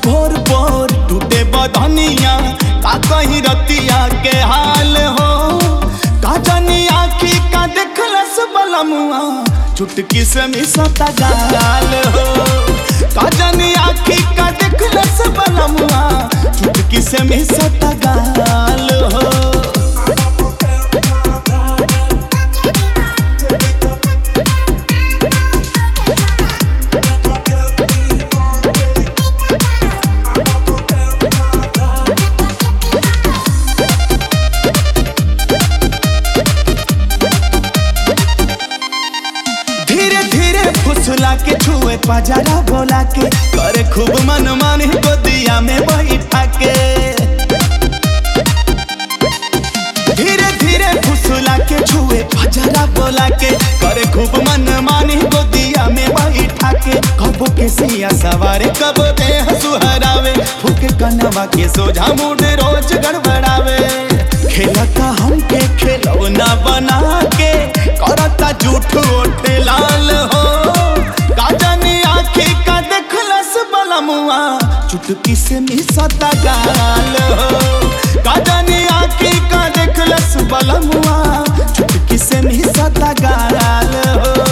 भोर भोर टूटे बधनिया का कहीं रतिया के हाल हो का जानी आखी का देखलस बलमुआ चुटकी से मिसता गाल हो का जानी आखी का देखलस बलमुआ चुटकी से मिसता गाल हो धीरे धीरे फुसला के छुए पजारा बोला के करे खूब मन मानी गोदिया में बैठा के धीरे धीरे फुसला के छुए पजारा बोला के करे खूब मन मानी गोदिया में बैठा के कबो के सिया सवारे कबो देह सुहरावे फूके कनवा के सोझा मूड रोज गड़बड़ावे खेलता हमके खेलौना बना के करता झूठ ओटे लाल हो काजनी आखी का देखलस बलमुआ चुटकी से मिसता गाल हो काजनी आखी का देखलस बलमुआ चुटकी से मिसता गाल हो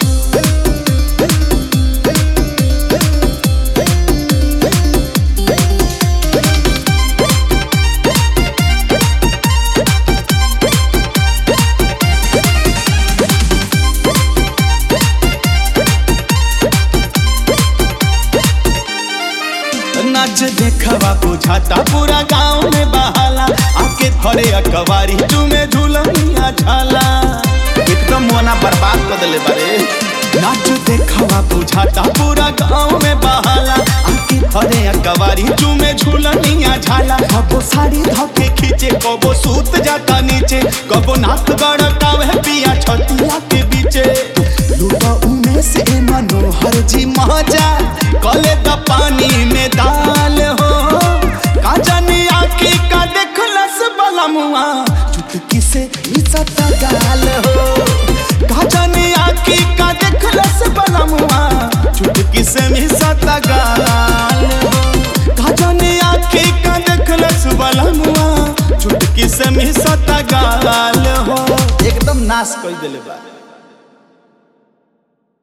नाच देखवा बुझाता पूरा गांव में बहाला आके थरे अकवारी तुम्हें झूलनिया झाला एकदम मोना बर्बाद कर दिले बारे नाच देखवा बुझाता पूरा गांव में बहाला आके थरे अकवारी तुम्हें झूलनिया झाला कबो साड़ी धके खींचे कबो सूत जाता नीचे कबो नाक गड़कावे पिया छतिया के बीचे लूटा उमे से मनोहर जी मजा कले द पानी में दाल हो काजनी आखी का देखलस बलमुआ चुटकी से इज्जत गाल हो काजनी आखी का देखलस बलमुआ चुटकी से मिसत गाल हो काजनी आखी का देखलस बलमुआ चुटकी से मिसत गाल हो एकदम नाश कर दिले बा